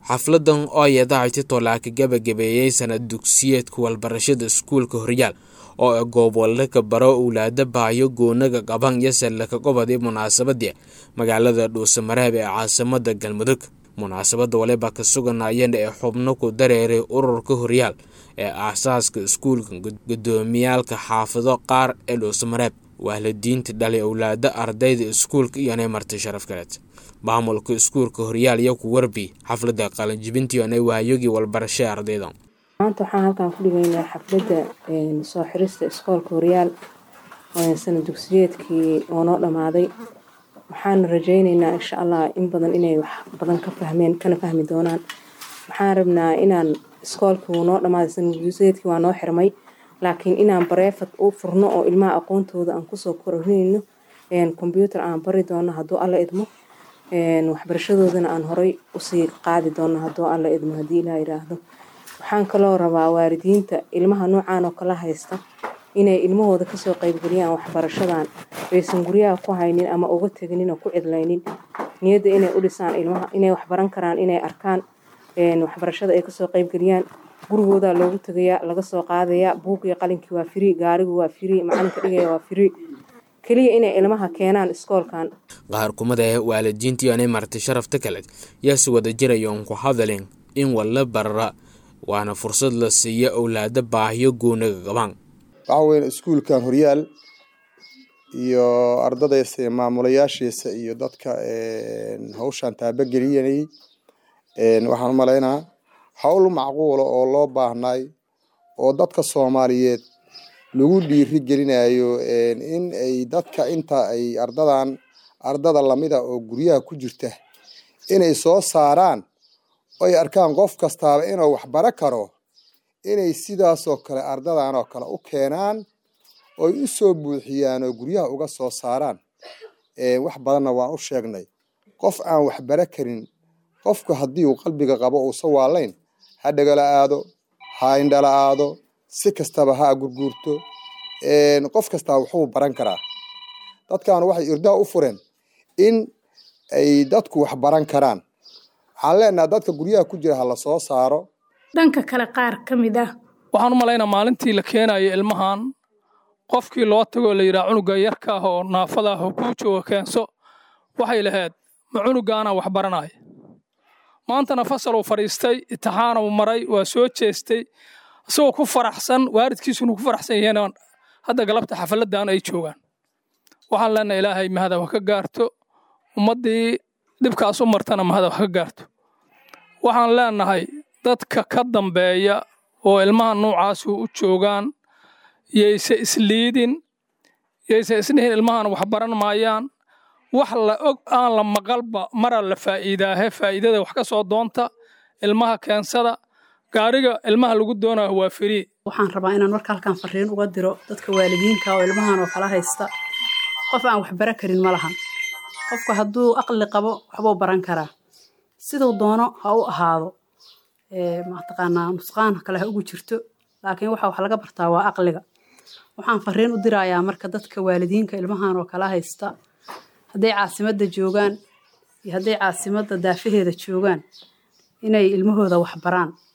xafladan oo yadaaciti tolaaka gabagabeeyey sanad dugsiyeedka walbarashada iskuulka horyaal oo goob walaka baro owlaada baayo goonaga qaban iyo sallaka qobodii munaasabadii magaalada dhuusamareeb ee caasimada galmudug munaasabada waliba ka suganayeen ee xubno ku dareeray ururka horyaal ee aasaaska iskuulka gudoomiyaalka xaafido qaar ee dhuusamareeb waalidiinta dhalay owlaada ardayda iskuulka iyonay marti sharaf kaleed maamulka iskuulka horyaal iyo ku warbi xaflada qalinjibintiionay waayogii walbarasha ardayda maanta waxaan halkan ku dhigaynaa xafladda soo xirista iskoolka horyaal sanad dugsiyeedkii oo noo dhammaaday waxaana rajaynaynaa insha allah in badan inay wax badan ka fahmeen kana fahmi doonaan waxaan rabnaa inaan iskoolkii wuu noo dhammaaday sanad dugsiyeedkii waa noo xirmay laakiin inaan bareefad u furno oo ilmaha aqoontooda aan kusoo korinayno kombyuutar aan bari doono hadduu alla idmo waxbarashadoodana aan horay usii qaadi doono hadduu alla idmo haddii ilaa yiraahdo waxaan kaloo rabaa waalidiinta ilmaha noocaan oo kala haysta inay ilmahooda kasoo qeybgeliyaan waxbarashadan aysan guryaha ku haynin ama uga teginin oo ku cidlaynin niyadda inay u dhisaan ilmaha inay waxbaran karaan inay arkaan waxbarashada ay kasoo qeybgeliyaan gurigooda loogu tegayaa laga soo qaadayaa buug iyo qalinkii waa firi gaarigu waa firi macalinka dhigaya waa firi keliya inay ilmaha keenaan iskoolkan qaar kumada ee waalidiintiionay marti sharafta kale yaase wada jirayoon ku hadalin in walla barara waana fursad la siiya owlaada baahiyo goonaga qabaan waxaa weyn iskuulkan horyaal iyo ardadaysa maamulayaashiisa iyo dadka hawshan taabageliyay waxaan u malaynaa howl macquula oo loo baahnay oo dadka soomaaliyeed lagu dhiiri gelinayo in ay dadka inta ay ardadan ardada lamida oo guryaha ku jirta inay soo saaraan oy arkaan qof kastaaba inuu waxbaro karo inay sidaasoo kale ardadan oo kale u keenaan oy u soo buuxiyaan oo guryaha uga soo saaraan wax badanna waan u sheegnay qof aan waxbaro karin qofku haddii uu qalbiga qabo uusa waalayn ha dhagala aado ha indhala aado si kastaba ha gurguurto qof kastaa wuxuu baran karaa dadkan waxay irdaha u fureen in ay dadku wax baran karaan waxaan leenaha dadka guryaha ku jira ha la soo saaro dhanka kale qaar ka mid ah waxaan u malaynaa maalintii la keenayo ilmahan qofkii loo tagoo la yidhaha cunuga yarka ah oo naafada ah oo kuu jooga keenso waxay lahayd ma cunugaanaa wax baranaya maantana fasal uu fadhiistay itixaan uu maray waa soo jeestay isagoo ku faraxsan waalidkiisuna ku faraxsan yihiin hadda galabta xafaladdan ay joogaan waxaan leenahay ilaahay mahada wax ka gaarto ummaddii dhibkaas u martana mahada wax ka gaarto waxaan leenahay dadka ka dambeeya oo ilmaha nuucaasu u joogaan yayse isliidin yayse isdhihin ilmahan wax baran maayaan wax la og aan la maqalba mara la faa'iidaahe faa'iidada wax ka soo doonta ilmaha keensada gaariga ilmaha lagu doonayo waa firii waxaan rabaa inaan marka halkan fariin uga diro dadka waalidiinka oo ilmahan oo kala haysta qof aan waxbaro karin ma lahan qofku hadduu aqli qabo waxbuu baran karaa siduu doono ha u ahaado mataqaanaa nusqaan kale ha ugu jirto laakiin waxa wax laga bartaa waa aqliga waxaan fariin u dirayaa marka dadka waalidiinka ilmahan oo kala haysta hadday caasimadda joogaan iyo hadday caasimadda daafaheeda joogaan inay ilmahooda wax baraan